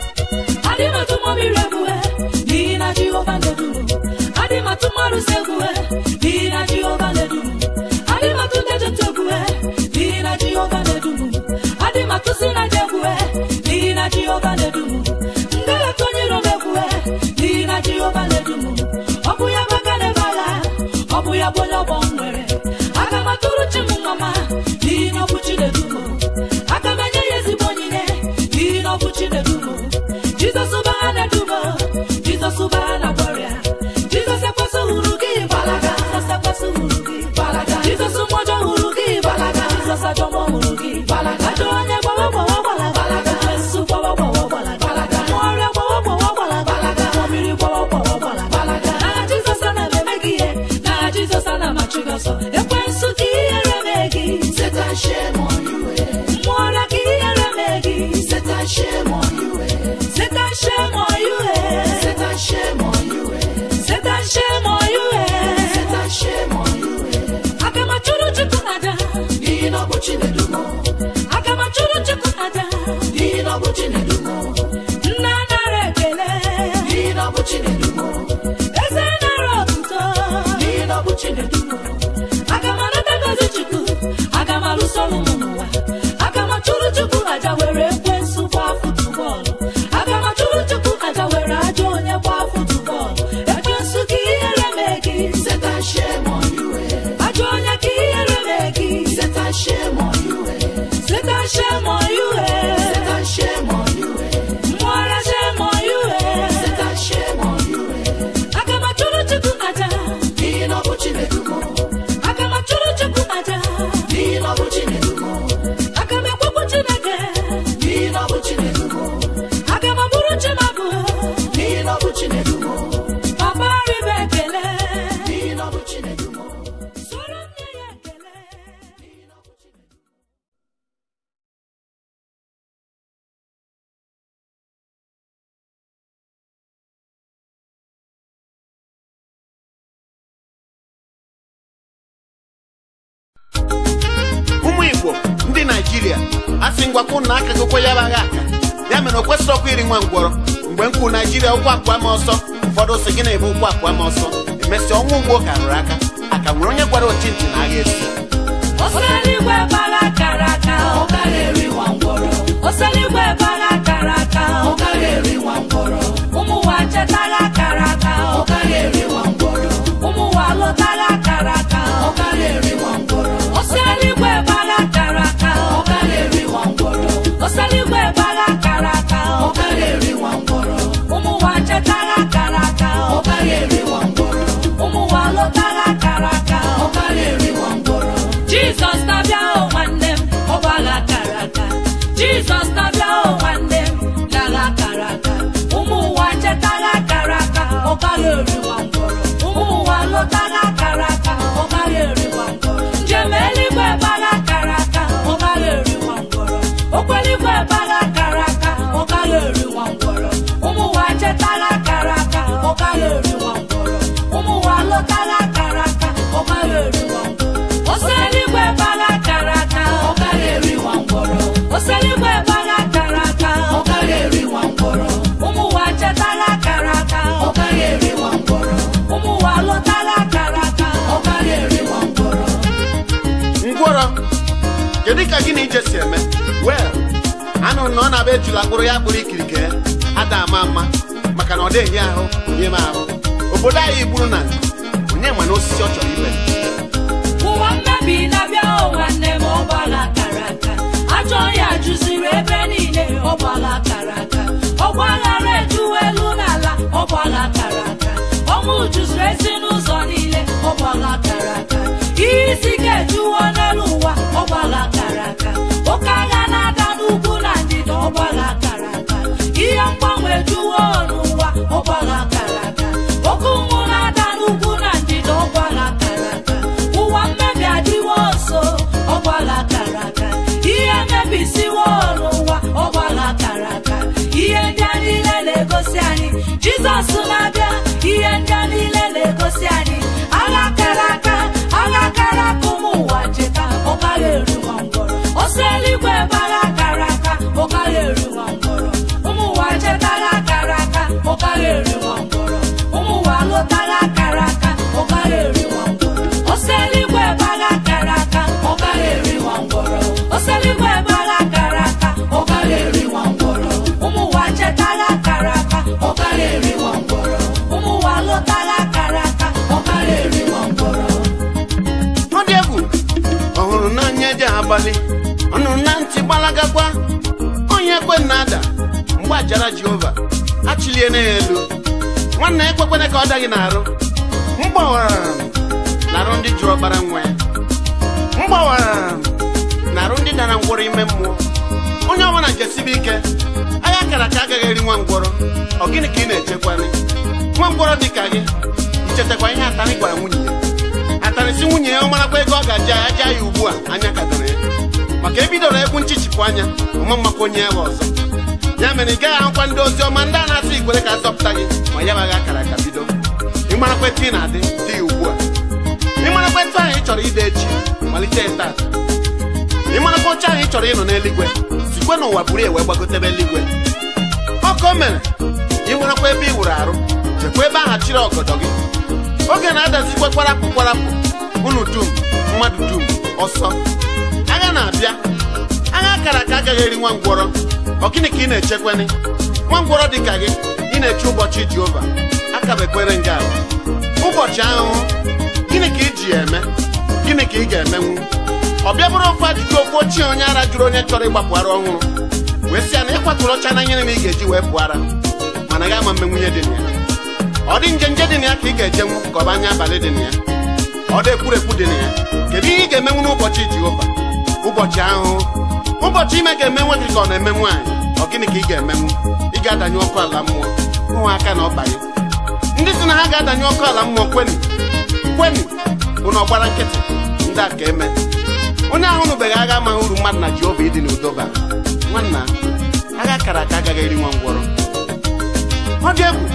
adị m atụ mmiri egwue n'ihi na jehova na-edu m adị m atụ mmadụ si egwue n'ihi na jehova na-edu m adị m atụ ndị ejeta egwue n'ihi na jehova na-edu m adị m atụ si na je egwue n'ihi na jehova na-edu m ngalata onye iro m egwue n'ihi na jehova na-edu m ọ bụ ya bụ aka na-ebe agha ọ bụ ya bụ onye ọgbọ m nwere aga m atụrụ chi m mama n'ihi na ọ bụ chi na-edu m aga m enye ya ezigbo onyinye n'ihi na ọ bụ chi na-edu m jizọs bụ ha na-edu m jizọs bụ ha na gbọrịa jizọs ekwesị hụrụ gị gbalaga jizọs ekwesị hụrụ gị gbalaga jizọs mmụọjọ hụrụ gị gbalaga jizọs ajọ mmụọ hụrụ gị gbalaga ajọ onye gbawa gbawa gbalaga gbalaga esu gbawa gbawa gbalaga gbalaga mmụọ ọrịa gbawa gbawa gbalaga gbalaga mmụọ mmiri gbawa gbawa gbalaga gbalaga n'aha jizọs ana m eme gị ihe n'aha jizọs ana m achụ gị ọsọ ekwensu ka ihere mee gị Satan shame on you eh. mmụọ ọrịa ka ihere mee gị Satan shame on you eh. Satan shame on you, eh. Satan shame on you eh. Satan shame on you, eh. Satan shame on you eh. Aga m achụrụ Chukwu aja. n'ihi na ọ bụ chinedu m Aga m achụrụ Chukwu aja. n'ihi na ọ bụ chinedu m Nna nara ekele. n'ihi na ọ bụ chinedu m Eze nara otuto. n'ihi na ọ bụ chinedu m Aga m anata ngozi Chukwu. Aga m alụso ọlụ m n'ụwa. Aga m achụrụ Chukwu aja were ekwensu gbaa futubọọlụ. Aga m achụrụ Chukwu aja were ajọ onye gbaa futubọọlụ. Ekwensu ka ihere mee gị. Satan shame on you eh. Ajọ onye ka ihere mee gị. Satan shame on you eh. Satan shame on you, eh. Satan shame on you eh. Mwara shame on you, eh. Satan shame on you eh. Aga m achụrụ Chukwu aja. n'ihi na ọ bụ chinedu m Aga m achụrụ Chukwu aja. n'ihi na ọ bụ chinedu m Aga m ekwekwu Chineke. n'ihi na ọ bụ chinedu m Aga m abụrụ Chimabụ. n'ihi na ọ bụ chinedu m Papa ribe ekele. n'ihi na ọ bụ chinedu m Soro m nye ya ekele. ụmụ igbo ndị naijiria a sị ngwakwu na aka gokwe ya bagha aka ya mere o kwesịrị ọkwa iri nwa ngwọrọ mgbe m kwuru naijiria ụkwụ akwa m ọsọ ụfọdụ sị gị na-ebu ụkwụ akwa m ọsọ emesịa ọnwa ugbo ka rụrụ aka aka nwere onye gwara ochintị na agha esi Oseligwe bara akara aka. ọ gaghị eri nwa ngwọrọ Oseligwe bara akara aka. ọ gaghị eri nwa ngwọrọ Ụmụ ụwa chetara akara aka. ọ gaghị eri nwa ngwọrọ Ụmụ ụwa lụtara akara aka. ọ gaghị eri nwa ngwọrọ Oseligwe bara akara aka. ọ gaghị eri nwa ngwọrọ Oseligwe bara akara aka. ọ gaghị eri nwa ngwọrọ Ụmụ ụwa chetara akara aka. ọ gaghị eri nwa ngwọrọ Ụmụ ụwa lụtara akara aka. ọ gaghị eri nwa ngwọrọ Jizọs na-abịa o nwanne m, ọ gbara akara aka. Jizọs na-abịa o nwanne m, lara akara aka. Ụmụ ụwa chetara akara aka, ọ gaghị eri nwa ngwọrọ. Ụmụ ụwa lụtara akara aka, ọ gaghị eri nwa ngwọrọ. Njem eluigwe gbara akara aka, ọ gaghị eri nwa ngwọrọ. Okweligwe gbara akara aka, ọ gaghị eri nwa ngwọrọ. Ụmụ ụwa chetara akara aka, ọ gaghị eri nwa ngwọrọ. Ụmụ ụwa lụtara akara aka, ọ gaghị eri nwa ngwọrọ. Oseligwe bara akara aka, ọ gaghị eri nwa ngwọrọ oseligwe bara akara aka, ọ gaghị eri nwa ngwọrọ ụmụ ụwa chetara akara aka, ọ gaghị eri nwa ngwọrọ ụmụ ụwa lụtara akara aka. ọ gaghị eri nwa ngwọrọ ngwọrọ kedu ka gị na ije si eme wel anụrụ na ọ na-abịa ejula mkpụrụ ya kpụrụ ikirike ya ada ama mma maka na ọ dịghị ahụ onye m ahụ obodo anyị gburu na onye ma na osisi ọ chọrọ ibe Ụwa mmebi na-abịa o nwanne m ọ gbara akara aka. Ajọ ya juziri ebe niile ọ gbara akara aka. Ọgba aghara ejuwa elu n'ala ọ gbara akara aka. Ọnwụ juziri ezinụzọ niile ọ gbara akara aka. Ihe isi ike ejuwo n'elu ụwa ọ gbara akara aka. ọlị ọnụ na ntị gbalagakwa onye ekwe na ada mgbe ajara jehova achịliene ya elu nwanne ekwekwene ka ọ daghị n'arụ mgbawara n'arụ ndị jụrụ ọkpara nwa ya mgbawara n'arụ ndị dara ngwọrọ ime mmụọ onye ọbụla jesibe ike agha kara ka agaghị eri nwa ngwọrọ ọ gịnị ka ị na-echekwani nwa ngwọrọ dị ka gị ichetakwa ihe atarị gwara nwunye ya atarị si nwunye ya ọ marakwa ego ọ ga-aja ya aja ya ugbu a anya kadoro ya maka ebidoro egwu nchichipụ anya ọma mmakwa onye ya bụ ọzọ ya mere ị gaghị ahụkwa ndị ozi ọma ndị a na-asị ikwere ka azọpụta gị ma ya baghị akara aka bido ịmarakwa etu ị na-adị dị ya ugbu a ịmarakwa etu ahụ ị chọrọ ide echi malite ya tata ịmarakwa oche ahụ ị chọrọ ịnọ n'eluigwe sikwe n'ụwa buru ya wee gbagotebe eluigwe ọkụ o mere ịmarakwa ebe ị wụrụ arụ chekwa ebe ahụ chịrị ọgọdọ gị oge na-adazikwa kwarapụ kwarapụ unu dum mmadụ dum ọsọ agha na-abịa agha akara ka agaghị eri nwa ngwọrọ ọ gịnị ka ị na-echekwani nwa ngwọrọ dị ka gị ị na-eche ụbọchị jehova akabekwere nga ala ụbọchị ahụhụ gịnị ka ị ji ya eme gịnị ka ị ga-emenwu ọ bịa bụrụ ofu ajụjụ okwu ochie onye ara jụrụ onye chọrọ ịgbapụ ara ọhụrụ wee sị ya na ịkwatụrụ ọcha na nyere m ị ga-eji wee pụọ ara mana ga ama mmenwunye dị na ya ọ dị nje nje dị na ya ka ị ga-ejenwu ka ọ bụ anya abalị dị na ya ọ dị ekwurekwu dị na ya kedu ihe ị ga-emenwu n'ụbọchị jehova ụbọchị ahụhụ ụbọchị ime ga-eme nwoke ka ọ na-eme nwaanyị ọ gịnị ka ị ga-emenwu ị ga-adanye ọkụ ala mmụọ nwa aka na ọba ya ndị si na ha ga-adanye ọkụ ala mmụọ kweni kweni bụ na ọgbara nkịtị ndị a ka eme onye ahụ nụbeghị agha amaghị uru mmadụ na jehova ịdị n'udo bara nwanna agha kara aka agaghị eri nwa ngwọrọ ọ dị egwu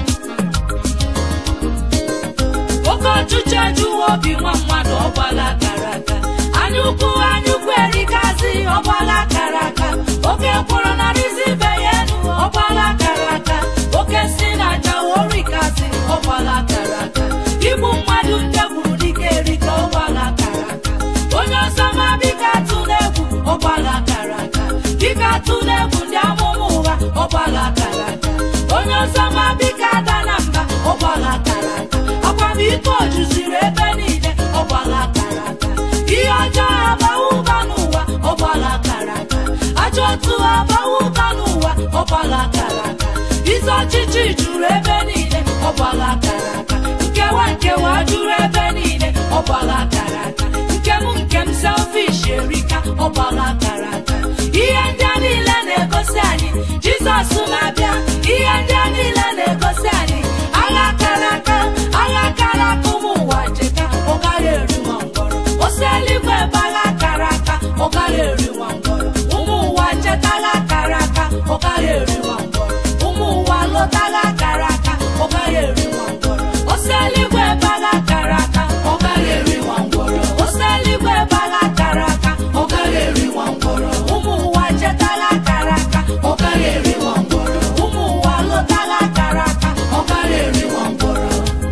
oke ọchịchị ejuwa obi nwa mmadụ ọgbala kara aka anya ukwu anya ukwu erikazi ọgbala kara aka oke mkpụrụ narịzi ibe ya enu ọgbala kara aka oke si na aja orikazi ọgbala kara aka igbu mmadụ ndị gburu dike erika ọgbala kara aka onye ọzọ ma bika atụ n'egwu ọgbala kara aka bika atụ n'egwu ndị amụma ụgha ọgbala kara aka onye ọzọ ma bika ada na mba ọgbala kara aka akwamiko juziri ebe niile ọgbala kara aka ihe ọjọọ abawa ụba n'ụwa ọgbala kara aka ajọ otu abawa ụba n'ụwa ọgbala kara aka ize ọchịchị juru ebe niile ọgbala kara aka nkewa nkewa juru ebe niile ọgbala kara aka nkem nkem selfish erika ọgbala kara aka ihe ndị a niile na-egosi anyị jizọs na-abịa ihe ndị a niile na-egosi anyị agha kara aka agha kara aka ụmụ ụwa cheta ọ gaghị eri nwa ngwọrọ osi eluigwe ebe agha kara aka ọ gaghị eri nwa ngwọrọ ụmụ ụwa cheta agha kara aka ọ gaghị eri nwa ngwọrọ ụmụ ụwa lọta agha kara aka ọ gaghị eri nwa ngwọrọ osi eluigwe ebe agha kara aka ọ gaghị eri nwa ngwọrọ osi eluigwe ebe agha kara aka ọ gaghị eri nwa ngwọrọ ụmụ ụwa cheta agha kara aka ọ gaghị eri nwa ngwọrọ ụmụ ụwa lọta agha kara aka ọ gaghị eri nwa ngwọrọ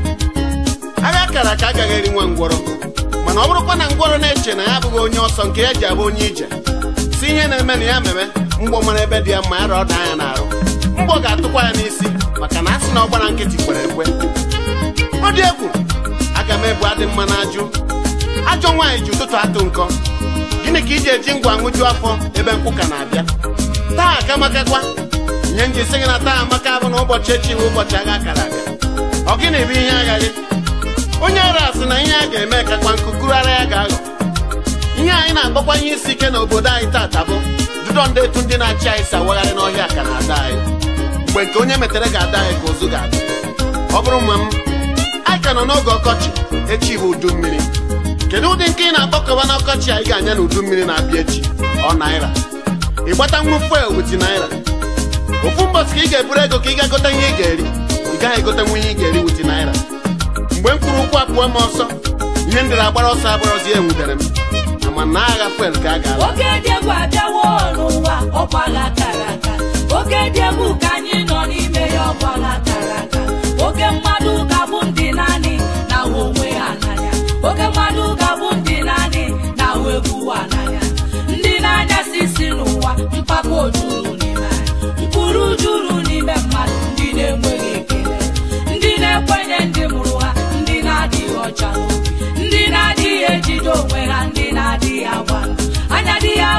agha kara aka agaghị eri nwa ngwọrọ mana ọ bụrụkwa na ngwọrọ na-eche na ya abụghị onye ọsọ nke ya ji abụ onye ije si ihe na-eme na ya meme mgbọ mara ebe dị ya mma ya rọda anya n'arụ mgbọ ga-atụkwa ya n'isi maka na a sị na ọ gbara nkịtị kwere ekwe ọ dị egwu aga m ebu adị mma n'ajụ ajọ nwaanyị ji ụtụtụ atụ nkọ gịnị ka iji eji ngwa ṅụju afọ ebe nkwụ ka na-abịa taa akamakakwa ihe nji sị gị na taa amaka bụ na ụbọchị echi bụ ụbọchị agha kara aka ọ gịnị bụ ihe aghaghị onye ara sị na ihe a ga-eme kakwa nkukuru ara ya ga-aghọ ihe anyị na-akpọkwa ihe isi ike n'obodo anyị taata bụ dudo ndị etu ndị na-achị anyị si awagharị n'ọhịa ka na-ada anyị mgbe nke onye metere ga-ada anyị ka ozu ga-ada ọ bụrụ ma m anyị ka nọ n'oge ọkọchị echi bụ udu mmiri kedu ụdị nke ị na-akpọkọba n'ọkọchị anyị ga-anya na udu mmiri na-abịa echi ọ naira ịgbata nwu fuel witi naira ofu mbọsị ka ị ga-eburu ego ka ị ga-gote ihe ị ga-eri ị gaghị egotenwu ihe ị ga-eri witi naira mgbe m kwuru ụkwụ apụọ m ọsọ ihe ndịrị agbara ọsọ agbarazi enwudere m ama na agha fuel ka a ga-ala oke dị egwu abịawo n'ụwa ọgbala kara aka oke dị egwu ka anyị nọ n'ime ya ọgbala kara aka oke mmadụ ga-abụ ndị naanị na ahụ onwe ha n'anya oke mmadụ ga-abụ ndị naanị na ahụ egwu ha n'anya ndị na-anya sisi n'ụwa mpako juru n'ime anyị mkpụrụ juru n'ime mmadụ ndị na-enweghị ekele ndị na-ekwenye ndị mụrụ ha ndị na-adịghị ọcha n'obi ndị na-adịghị ejide onwe ha ndị na-adịghị agba ndụ anya dị ya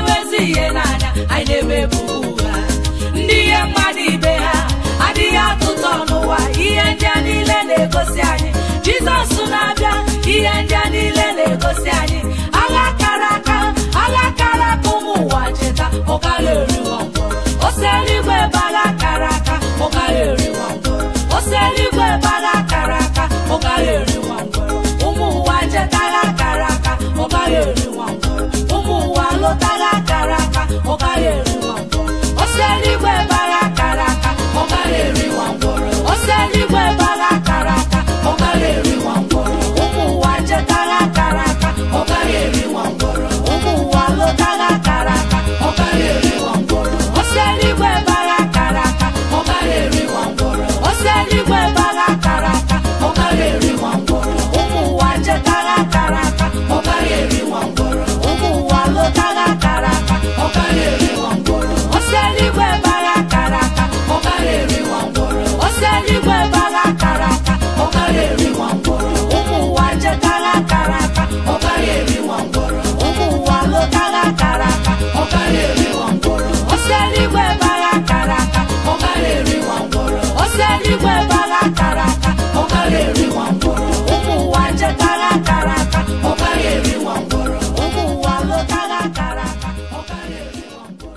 ebubo ụgha ndị ihe mmadụ ibe ha adịghị atụtọ n'ụwa ihe ndị a niile na-egosi anyị jizọs na-abịa ihe ndị a niile na-egosi anyị agha kara aka agha kara aka ụmụ ụwa cheta ọ gaghị eriwa ngwọrọ ose eluigwe ebe agha kara aka ọ gaghị eriwa ngwọrọ ose eluigwe ebe agha kara aka ọ gaghị eriwa ngwọrọ ụmụ ụwa cheta agha kara aka ọ gaghị eriwa ngwọrọ ụmụ ụwa lụta agha kara aka ọ gaghị eriwa ngwọrọ ose eluigwe ebe agha kara aka ọ gaghị eriwa ngwọrọ ose eluigwe ebe agha kara aka ọ gaghị eriwa ngwọrọ ụmụ ụwa cheta agha kara aka ọ gaghị eriwa ngwọrọ ụmụ ụwa lụta agha kara aka ọ gaghị eriwa ngwọrọ ose eluigwe ebe agha kara aka ọ gaghị eriwa ngwọrọ ose eluigwe ebe agha kara aka ọ gaghị eriwa ngwọrọ ụmụ ụwa cheta agha kara aka ọ gaghị eriwa ngwọrọ ụmụ ụwa lụta agha kara aka ọ gaghị eriwa ngwọrọ ose eluigwe ebe agha kara aka ọ gaghị eriwa ngwọrọ ose eluigwe ebe agha kara aka ọ gaghị eriwa ngwọrọ ụmụ ụwa cheta agha kara aka ọ gaghị eriwa ngwọrọ ụmụ ụwa lụta agha kara aka ọ gaghị eriwa ngwọrọ ose eluigwe ebe agha kara aka ọ gaghị eriwa ngwọrọ ose eluigwe ebe agha kara aka ọ gaghị eriwa ngwọrọ ụmụ ụwa cheta agha kara aka ọ gaghị eriwa ngwọrọ ụmụ ụwa lụta agha kara aka ọ gaghị eriwa ngwọrọ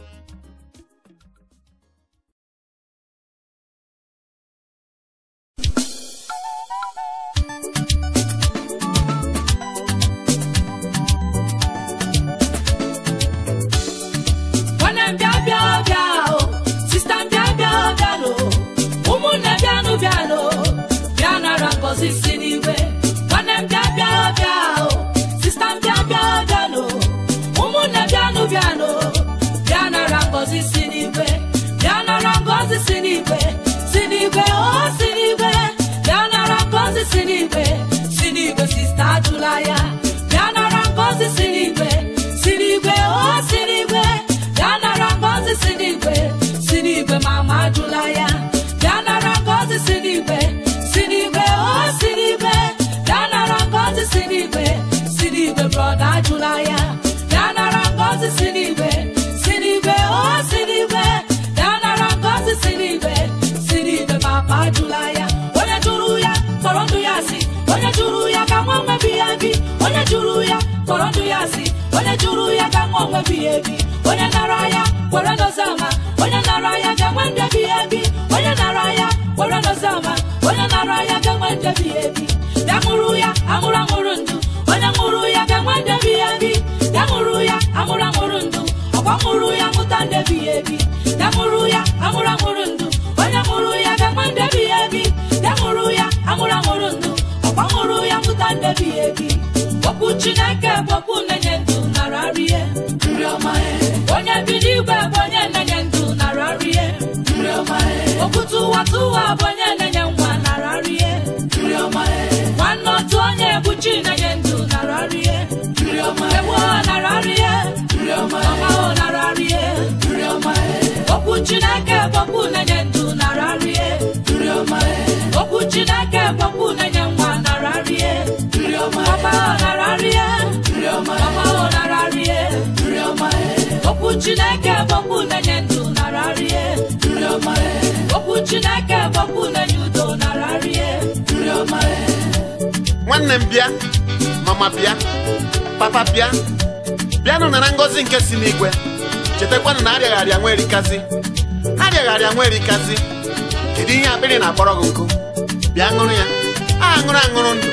nwanne m bịa bịa bịa o sista m bịa bịa bịanụ ụmụnne bịanụ bịanụ bịa nara ngọzi si n'igwe nwanne m bịa bịa bịa o sista m bịa bịa bịanụ ụmụnne bịanụ bịanụ bịa nara ngọzi si n'igwe bịa nara ngọzi si n'igwe si n'igwe o si n'igwe bịa nara ngọzi si n'igwe si n'igwe sista ajụla ya bịa nara ngọzi si n'igwe si n'igwe o si n'igwe bịa nara ngọzi si n'igwe si n'igwe mama ajụla ya bịa nara ngọzi si n'igwe si n'igwe o si n'igwe bịa nara ngọzi si n'igwe si n'igwe brọda ajụla ya bịa nara ngọzi si n'igwe si n'igwe o si n'igwe bịa nara ngọzi si n'igwe si n'igwe papa ajụla ya onye jụrụ ya kpọrọ ndụ ya si onye jụrụ ya ka nwa nwebi ya bi onye jụrụ ya kpọrọ ndụ ya si onye jụrụ ya ka nwa nwebi ya ebi onye nara ya kwere n'ozama onye nara ya ga-enwe ndebi ya ebi onye nara ya kwere n'ozama onye nara ya ga-enwe ndebi ya ebi ya ṅụrụ ya aṅụrụ aṅụrụ ndụ onye ṅụrụ ya ga-enwe ndebi ya ebi ya ṅụrụ ya aṅụrụ aṅụrụ ndụ ọkwa ṅụrụ ya ṅụta ndebi ya ebi ya ṅụrụ ya aṅụrụ aṅụrụ ndụ onye ṅụrụ ya ga-enwe ndebi ya ebi ya ṅụrụ ya aṅụrụ aṅụrụ ndụ ọkwa ṅụrụ ya ṅụta ndebi ya ebi okwu chineke bụ okwu na-enye ndụ nara rie nri ọma e. onye bi n'igwe bụ onye na-enye ndụ nara rie nri ọma e. okwu tụwa tụwa bụ onye na-enye nwa nara rie nri ọma e. nwanne otu onye bụ chi na-enye ndụ nara rie nri ọma e. ewu ọ nara rie nri ọma e. ọma ọ nara rie nri ọma e. okwu chineke bụ okwu na-enye ndụ nara rie nri ọma e. okwu chineke bụ okwu na-enye nwa nara rie nri ọma e. ọma ọ nara rie nri ọma e. ọma ọ nara rie nri ọma e. okwu chineke bụ okwu na-enye ndụ nara rie nri ọma e. okwu chineke bụ okwu na-enye udo nara rie nri ọma e. nwanne m bịa mama bịa papa bịa bịanụ nara ngọzi nke si n'igwe chetakwanụ na arịaghị arịa nwa erikazi arịaghị arịa nwa erikazi kedu ihe akpịrị na-akpọrọ gị nkụ bịa ṅụrụ ya a ṅụrụ aṅụrụ ndụ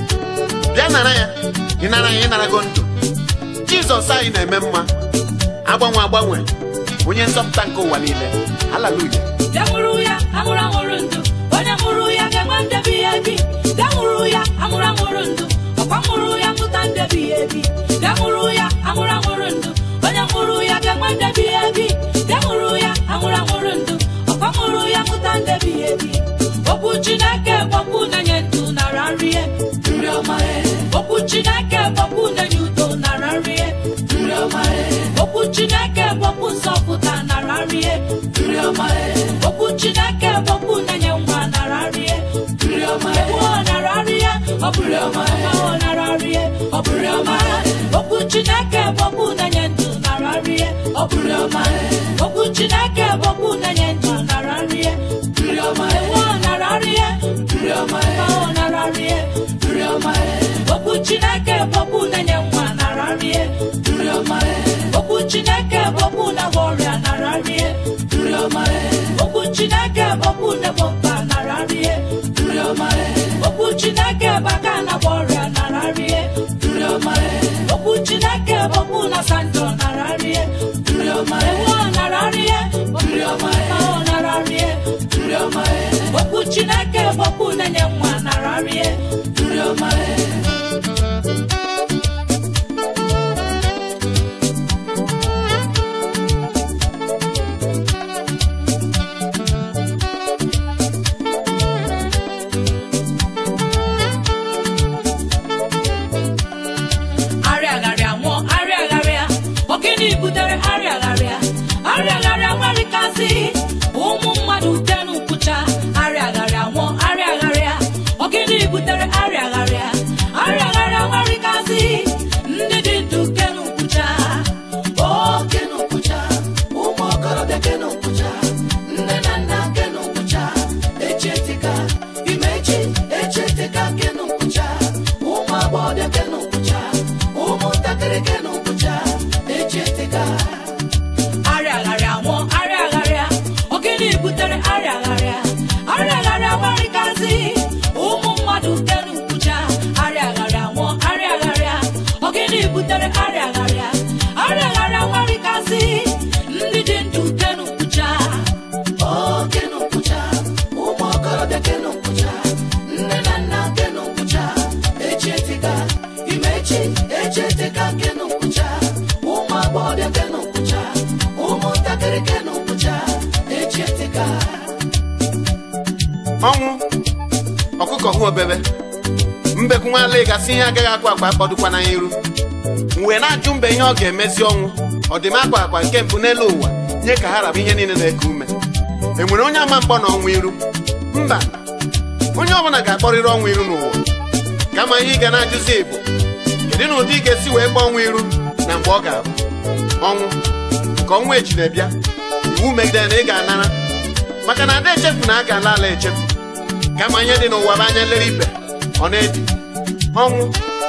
bịa nara ya ịnara ya ịnarago ndụ jizọs anyị na-eme mma agbanwe agbanwe onye nzọpụta nke ụwa niile haleluya bịa ṅụrụ ya aṅụrụ aṅụrụ ndụ onye ṅụrụ ya ga-enwe ndebi ya ebi bịa ṅụrụ ya aṅụrụ aṅụrụ ndụ ọkwa ṅụrụ ya ṅụta ndebi ya ebi bịa ṅụrụ ya aṅụrụ aṅụrụ ndụ onye ṅụrụ ya ga-enwe ndebi ya ebi bịa ṅụrụ ya aṅụrụ aṅụrụ ndụ ọkwa ṅụrụ ya ṅụta ndebi ya ebi okwu chineke bụ okwu na-enye ndụ nara nrie nri ọma e. okwu chineke bụ okwu na-enye udo nara nrie nri ọma e. okwu chineke bụ okwu nzọpụta nara nrie nri ọma e. okwu chineke bụ okwu na-enye nwa nara nrie nri ọma e. Ewu ọ nara nrie ọ bụrụ ọma e. Ọma ọ nara nrie ọ bụrụ ọma e. okwu chineke bụ okwu na-enye ndụ nara nrie ọ bụrụ ọma e. okwu chineke bụ okwu na-enye ndụ nara nri ya nri ọma e nwa nara nri ya nri ọma e ọ nara nri ya nri ọma e okwu chineke bụ okwu na-enye nwa nara nri ya nri ọma e okwu chineke bụ okwu na-agwọ ọrịa nara nri ya nri ọma e okwu chineke bụ okwu na-egbo mkpa nara nri ya nri ọma e okwu chineke bụ aka na-agwọ ọrịa nara nri ya nri ọma e okwu chineke bụ okwu na-asa njọ nara nri ya nri ọma e nwa nara nri ya nri ọma e ọ nara nri ya nri ọma e okwu chineke bụ okwu na-enye nwa nara nri ya nri ọma e arịagharịa nwụọ arịagharịa ogini butere arịagharịa arịagharịa nwerikasị ụmụ mmadụ tenu nkwụcha arịagharịa nwụọ arịagharịa ogini butere arịagharịa arịagharịa nwerikasị ndị dị ndụ kenu nkwụcha o kenu nkwụcha ụmụ okorobịa kenu nkwụcha nne na nna kenu nkwụcha echetika imechi echetika kenu nkwụcha ụmụ agbọghọbịa kenu nkwụcha ụmụntakịrị kenu nkwụcha echetika arịagharịa nwụọ arịagharịa ogini butere arịagharịa arịagharịa nwerikasị ụmụ mmadụ kenu nkwụcha arịagharịa nwụọ arịagharịa ogini butere arịagharịa arịagharịa nwerikasị ndị dị ndụ kenu nkwụcha o kenu nkwụcha ụmụ okorobịa kenu nkwụcha nne na nna kenu nkwụcha echetika imechi echetika kenu nkwụcha ụmụ agbọghọbịa kenu nkwụcha ụmụntakịrị kenu nkwụcha echetika ọnwụ ọkụkọ hụ obebe mbekwu nwa ala gasị ihe agaghị akwa akwa kpọdụkwana ya iru m wee na-ajụ mbe ihe ọ ga-emezi ọnwụ ọ dị m akwa akwa nke mbụ n'elu ụwa nye ka ha raba ihe niile na-eku ume e nwere onye ama mkpọ na ọnwụ iru mba onye ọbụla ga-akpọrịrị ọnwụ iru n'ụwa kama ihe ị ga na-ajụzi bụ kedu na ụdị ị ga-esi wee gba ọnwụ iru na mgbe ọ ga-abụ ọnwụ nke ọnwụ echi na-ebịa iwu megidere na ị ga-anara maka na ada echefu na a ga-ala ala echefu kama ihe dị n'ụwa bụ anya nlere ibe ọ na-edi ọnwụ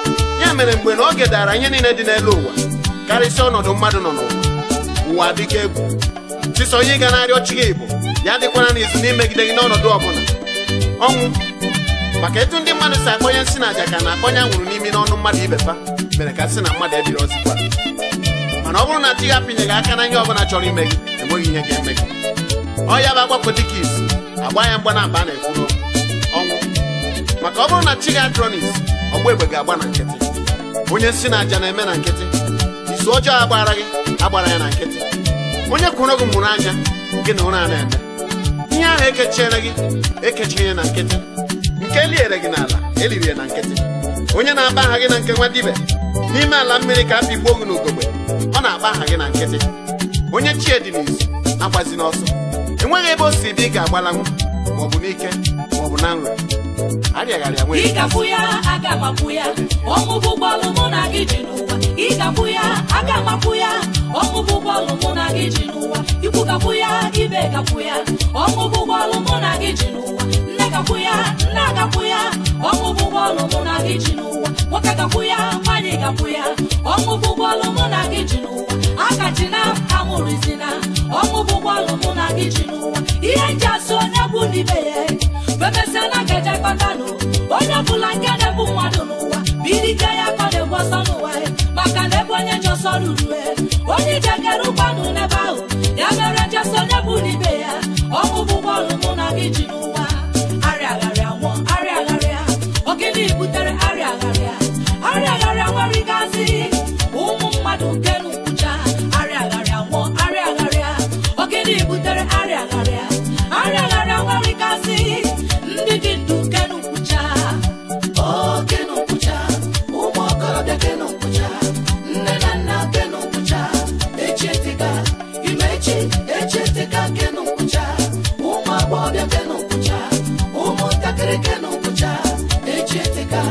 ya mere mgbe na oge dara ihe niile dị n'elu ụwa karịsịa ọnọdụ mmadụ nọ n'ụwa ụwa adịka egwu sịsọ ihe ị ga na-arịọ chi gị bụ ya dịkwana n'izu n'imegide gị n'ọnọdụ ọbụla ọnwụ maka etu ndị mmadụ si akpọnye nsị na aja ka na-akpọnye anwụrụ n'imi n'ọnụ mmadụ ibefa mere ka sị na mmadụ ebiri ozikwa mana ọ bụrụ na chi gị apịnyeghị aka na ihe ọbụla chọrọ ime gị enweghị ihe ga-eme gị ọ ya bụ agbapụ dịka isi agba ya mgba na mba a na-ekwuru ọnwụ maka ọ bụrụ na chi gị adronis ọgba egbe ga-agba na nkịtị onye nsị na aja na-eme na nkịtị izu ọjọọ agbara gị agbara ya na nkịtị onye kwụrụ gị mụrụ anya gị na ụra a na-eme ihe ahụ ekechiere gị ekechighị ya na nkịtị nke eliere gị n'ala eliri ya na nkịtị onye na-akpa aha gị na nke nwa dibe n'ime ala mmiri ka a pigbuo gị n'ugogbe ọ na-akpa aha gị na nkịtị onye chie dị n'izu akwazi n'ọsọ enweghị ebe o si bụ ị ga-agbalanwu maọbụ n'ike maọbụ na nrọ arịagharịa nwee ịgafụ ya aga mapụ ya ọnwụ bụ bọọlụ mụ na gị ji n'ụwa ịgafụ ya aga mapụ ya ọnwụ bụ bọọlụ mụ na gị ji n'ụwa ikwu gafụ ya ibe gafụ ya ọnwụ bụ bọọlụ mụ na gị ji n'ụwa nne gafụ ya nna gafụ ya ọnwụ bụ bọọlụ mụ na gị ji n'ụwa nwoke gafụ ya nwanyị gafụ ya ọnwụ bụ bọọlụ mụ na gị ji n'ụwa akachina amụrụzina ọnwụ bụ bọọlụ mụ na gị ji n'ụwa ihe nji asị onye bụ n'ibe ya bemesịa na nkeja kpatanụ onye ọbụla nke na-ebu mmadụ n'ụwa birike ya ka ọ na-egbu ọsọ n'ụwa ya maka na ebe onye ji ọsọ ruru ya onye ije kere ụgbanụ n'ebe ahụ ya mere njesị onye bụ n'ibe ya ọnwụ bụ bọọlụ mụ na gị ji n'ụwa arịagharịa nwụọ arịagharịa ogini butere arịagharịa arịagharịa nwere ịgazi ụmụ mmadụ nke n'ukwucha arịagharịa nwụọ arịagharịa ogini butere arịagharịa arịagharịa nwere ịgazi ndị dị ndụ nke n'ukwucha o kenu nkwụcha ụmụ okorobịa kenu nkwụcha nne na nna kenu nkwụcha echetika imechi echetika kenu nkwụcha ụmụ agbọghọbịa kenu nkwụcha ụmụntakịrị kenu nkwụcha echetika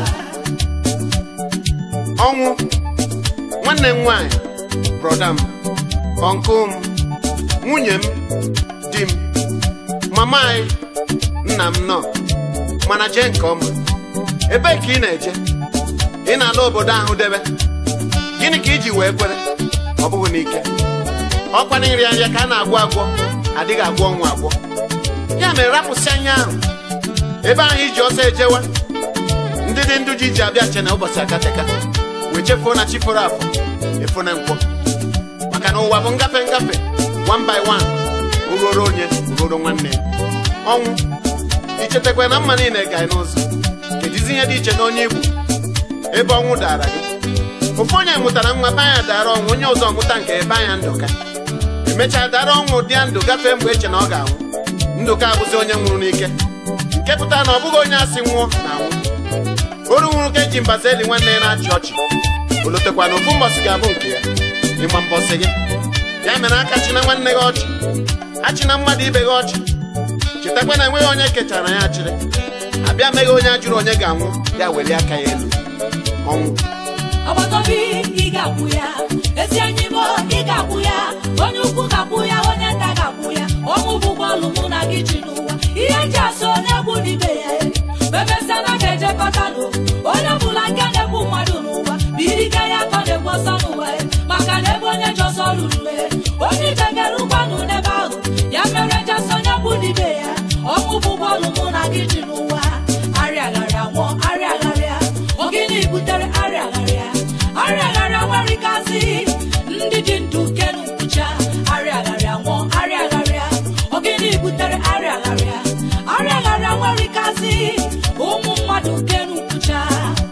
ọnwụ nwanne m nwaanyị brọda m ọnkụ m nwunye m di m mama anyị nna m nọ mana jee nke ọma ebee ka ị na-eje ị na-ala obodo ahụ debe gịnị ka iji wee kwere ọ bụghị n'ike ọkwa na nri anya ka a na-agwọ agwọ adịghị agwọ ọnwụ agwọ ya mere rapụsị anya ahụ ebe ahụ iji ọsọ ejewa ndị dị ndụ ji ji abịa che na ụbọchị akateka wee chefuo na chi foro afọ efu na nkwọ maka na ụwa bụ ngafe ngafe one by one uroro onye uroro nwanne ya ọnwụ ichetakwa na mma niile ga n'ụzọ kedizi ihe dị iche na onye igbo ebe ọnwụ dara gị ofu onye mụtara nwa be anya dara ọnwụ onye ọzọ mụta nke ebe anya ndụka emechaa dara ọnwụ dị ya ndụ gafee mgbe eche na ọ ga-anwụ ndụka abụzi onye nwụrụ n'ike nke pụtara na ọ bụghị onye asị nwụọ na anwụ oru nwụrụ ka eji mbaza eli nwanne ya na-achị ọchị olotekwa na ofu mbọsị ga-abụ nke ya ịgba mbọsị gị ya mere aka china nwanne gị ọchị achịna mmadụ ibe gị ọchị chetakwa na enweghị onye kechara ya achịrị abịa meghị onye ajụrụ onye ga-anwụ ya welie aka ya elu ọnwụ ọgbataobi ị ga-akwụ ya ezi enyi m ị ga-akwụ ya onye ukwu ga-akwụ ya onye nta ga-akwụ ya ọnwụ bụ bọọlụ mụ na gị ji n'ụwa ihe ji asọ onye egbu n'ibe ya bebesịa na ga-ejekọta nụ onye ọbụla nke na-egbu mmadụ n'ụwa bụ irike ya ka ọ na-egbu ọsọ n'ụwa ya maka na ebe onye ji ọsọ ruru ya onye ije gara ụgbanụ n'ebe ahụ ya mere ji asọ onye egbu n'ibe ya ọnwụ bụ bọọlụ mụ na gị ji n'ụwa arịagharịa nwụọ arịagharịa ogini butere arịagharịa arịagharịa nwere ikazi ndị dị ndụ kenu nkwụcha arịagharịa nwụọ arịagharịa ogini butere arịagharịa arịagharịa nwere ikazi ụmụ mmadụ kenu nkwụcha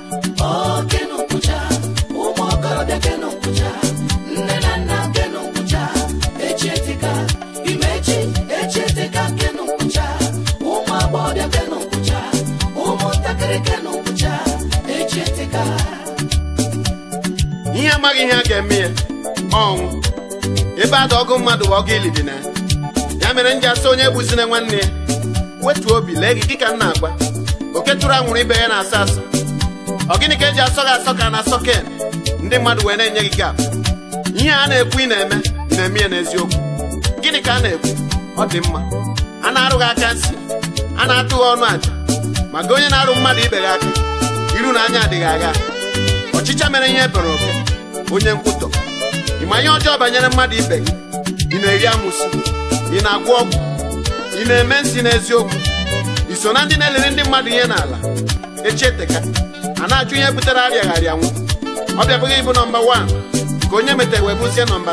O kenu nkwụcha, ụmụ okorobịa kenu nkwụcha, nne na nna kenu nkwụcha, echi etika, imechi echi etika kenu nkwụcha, ụmụ agbọghọbịa kenu nkwụcha, ụmụntakịrị kenu nkwụcha, echi etika. ihe amaghị ihe a ga-eme ya ọnwụ ebe ada ọgụ mmadụ bụ ọgụ ili dị na ya ya mere m ji asị onye gbuzina nwanne ya wetuo obi lee gị dịka m na-agwa oke tụrụ anwụrụ ibe ya na-asọ asọ ọ gịnị ka eji asọ gị asọ ka na asọ ken ndị mmadụ wee na-enye gị gap ihe a na-ekwu ị na-eme ị na-eme ya n'eziokwu gịnị ka a na-ekwu ọ dị mma a na-arụ gị aka nsị a na-atụ gị ọnụ àjà ma gị onye na-arụ mmadụ ibe gị aka iru na anya adịghị agha ọchịcha mere ihe ebere oke onye nkwutọ ị ma ihe ọjọọ banyere mmadụ ibe gị ị na-eri amụsị ị na-agwọ ọgwụ ị na-eme nsị n'eziokwu ị so na ndị na-elere ndị mmadụ ihe n'ala echieteka a na-ajụ ihe butere arịagharị anwụ ọ bịabụghị ịbụ nọmba 1 ka onye metere wee bụzie nọmba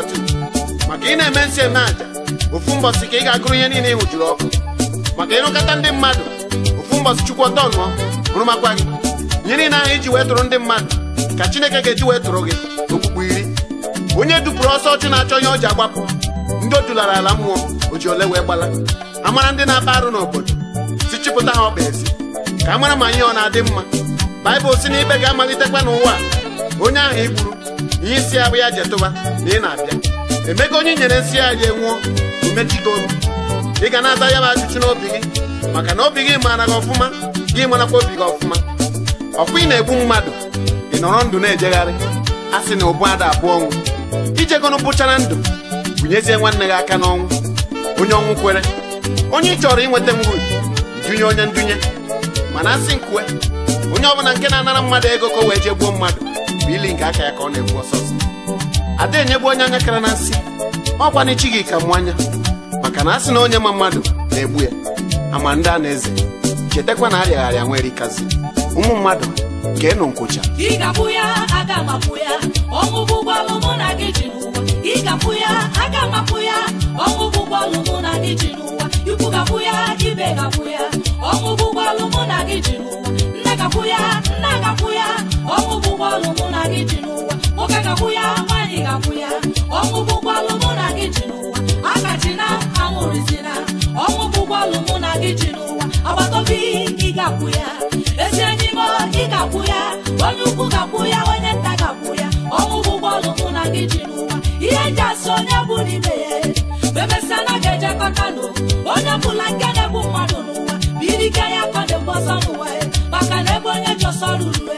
2 maka ị na-eme nsị eme àjà ofu mbọsị ka ị ga-agụrụ ihe niile ị hụjuru ọkụ maka ịrụkọta ndị mmadụ ofu mbọsị chukwu ọtọ nụọ rụmakwa gị ihe niile ahụ iji wee tụrụ ndị mmadụ ka chineke ga-eji wee tụrụ gị okpukpu iri onye dupụrụ ọsọ ọchụ na-achọ ihe o ji agbapụ ndị o dulara ala mmụọ o ji ole wee gbala amara ndị na-akpa arụ n'obodo si chịpụta ha ọkpa ezi ka a mara ma ihe ọ na-adị mma baịbụl si na ikpe ga-amalitekwa n'ụwa a. onye ahụ i gburu ihe isi ya bụ ya jetụba na ị na-abịa emego onye i nyere nsị ya ya nwụọ imechigo olu ị ga na-aza ya bụ ajụjụ n'obi gị maka na obi gị maara gị ọfụma gị marakwa obi gị ọfụma ọkwa ị na-egbu mmadụ ị nọrọ ndụ na-ejegharị a sị na ụbụ ada abụọ ọnwụ ijegonu bụchara ndụ bunyezie nwanne gị aka n'ọnwụ onye ọnwụ kwere onye ị chọrọ inweta nwuru idunye onye ndunye mana asị nkwue onye ọbụla nke na-anara mmadụ ego ka o wee jee gbuo mmadụ bụ ili nke aka ya ka ọ na-egbu ọsọsọ ada enyegbu onye anya kara na nsị ọkwa n'echi gị ka mụ anya maka na asị na onye ma mmadụ na-egbu ya ama ndị a na-eze chetakwa na arịagharịa nwere ikazi ụmụ mmadụ ka ịnụ nkwụcha ị ga-akwụ ya aga m akwụ ya ọnwụ bụ ụgbọọlụ mụ na gị ji n'ụwa ị ga-akwụ ya aga m akwụ ya ọnwụ bụ ụgbọọlụ mụ na gị ji n'ụwa ikwu ga-akwụ ya ibe ga-akwụ ya ọnwụ bụ ụgbọọlụ mụ na gị ji n'ụwa nne ga-akwụ ya nna ga-akwụ ya ọnwụ bụ ụgbọọlụ mụ na gị ji n'ụwa nwoke ga-akwụ ya nwaanyị ga-akwụ ya ọnwụ bụ ụgbọọlụ mụ na gị ji n'ụwa akachina anwụrụzina ọnwụ bụ ụgbọọlụ mụ na gị ji n'ụwa agbataobi ị ga-akwụ ya ezi enyi m ị ga-akwụ ya onye ukwu ga-akwụ ya onye nta ga-akwụ ya ọnwụ bụ ụgbọọlụ mụ na gị ji n'ụwa ihe eji asị onye bụ n'ime ya bemesịa na ga-ejekọta nụ onye ọbụla nke na-egbu mmadụ n'ụwa bụ irike ya ka ọ na-egbu ọsọ n'ụwa ya maka na ebe onye ji ọsọ ruru